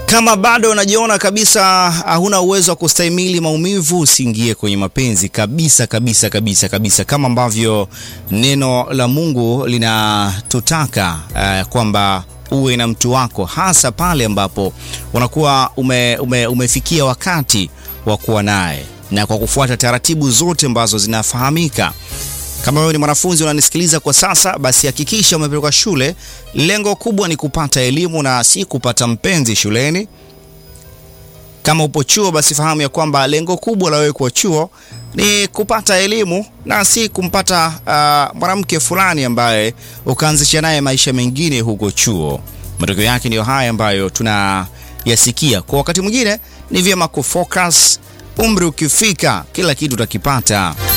Kama bado unajiona kabisa huna uwezo wa kustahimili maumivu, usiingie kwenye mapenzi kabisa kabisa kabisa kabisa, kama ambavyo neno la Mungu linatutaka uh, kwamba uwe na mtu wako, hasa pale ambapo unakuwa ume, ume, umefikia wakati wa kuwa naye na kwa kufuata taratibu zote ambazo zinafahamika. Kama wewe ni mwanafunzi unanisikiliza kwa sasa, basi hakikisha umepelekwa shule. Lengo kubwa ni kupata elimu na si kupata mpenzi shuleni. Kama upo chuo, basi fahamu ya kwamba lengo kubwa la wewe kuwa chuo ni kupata elimu na si kumpata uh, mwanamke fulani ambaye ukaanzisha naye maisha mengine huko chuo. Matokeo yake ndiyo haya ambayo tunayasikia. Kwa wakati mwingine ni vyema kufocus. Umri ukifika, kila kitu utakipata.